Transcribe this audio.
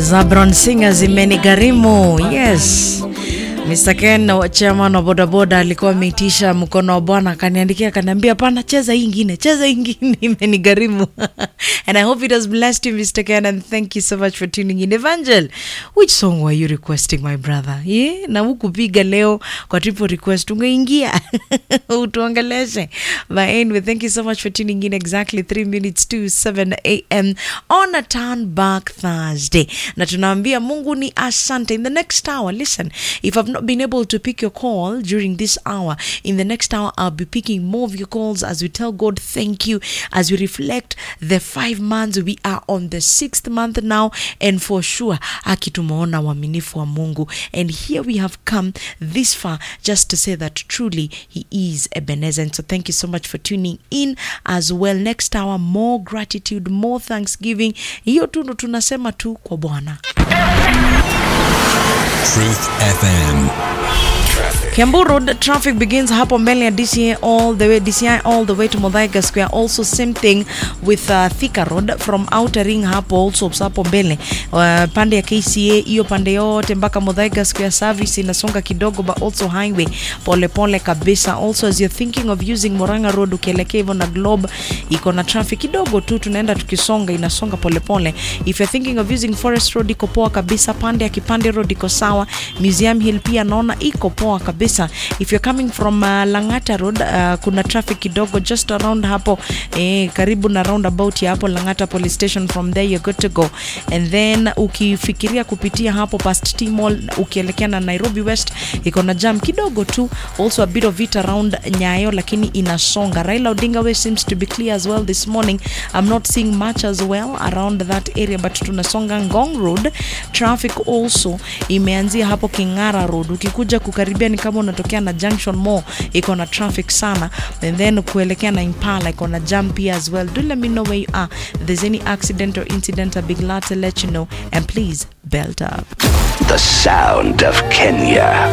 Zabron Singer zimenigharimu. Yes. Mr. Ken chairman wa bodaboda alikuwa ameitisha mkono wa bwana, akaniandikia akaniambia, hapana, cheza hii ingine, cheza hii ingine imenigharimu. and I hope it has blessed you Mr. Ken and thank you so much for tuning in. Evangel, which song were you requesting my brother? Yeah? na hukupiga leo kwa triple request ungeingia utuongeleshe. But anyway, thank you so much for tuning in exactly 3 minutes to 7 a.m. on a turn back Thursday. Na tunaambia Mungu ni asante. In the next hour, listen, if I've not been able to pick your call during this hour, in the next hour I'll be picking more of your calls as we tell God thank you, as we reflect the five months. We are on the sixth month now, and for sure, aki tumeona uaminifu wa Mungu. And here we have come this far just to say that truly He is Ebenezer. And so thank you so much for tuning in as well. Next hour, more gratitude, more thanksgiving. Hiyo tu ndo tunasema tu kwa Bwana. Truth FM. Kiambu Road traffic begins hapo mbele ya DCI all the way DCI all the way to Muthaiga Square. Also same thing with uh, Thika Road from Outer Ring hapo also hapo mbele uh, pande ya KCA hiyo pande yote mpaka Muthaiga Square service inasonga kidogo, but also highway pole pole kabisa. Also as you're thinking of using Moranga Road ukielekea hivyo na Globe iko na traffic kidogo tu, tunaenda tukisonga, inasonga pole pole. If you're thinking of using Forest Road iko poa kabisa, pande ya Kipande Road iko sawa, Museum Hill pia naona iko poa kabisa. If you're coming from uh, Langata Road uh, kuna traffic kidogo just around hapo eh, karibu na roundabout ya hapo Langata Police Station. From there you're good to go, and then ukifikiria kupitia hapo past T Mall ukielekea na Nairobi West iko na jam kidogo tu, also a bit of it around Nyayo, lakini inasonga. Raila Odinga Way seems to be clear as well this morning. I'm not seeing much as well around that area, but tunasonga Ngong Road. Traffic also imeanzia hapo Kingara Road, ukikuja kukaribia ni kama unatokea na Junction Mall iko na traffic sana, and then kuelekea na Impala iko na jam pia as well. Do let me know where you are. If there's any accident or incident, I'll be glad to let you know. And please belt up. The sound of Kenya.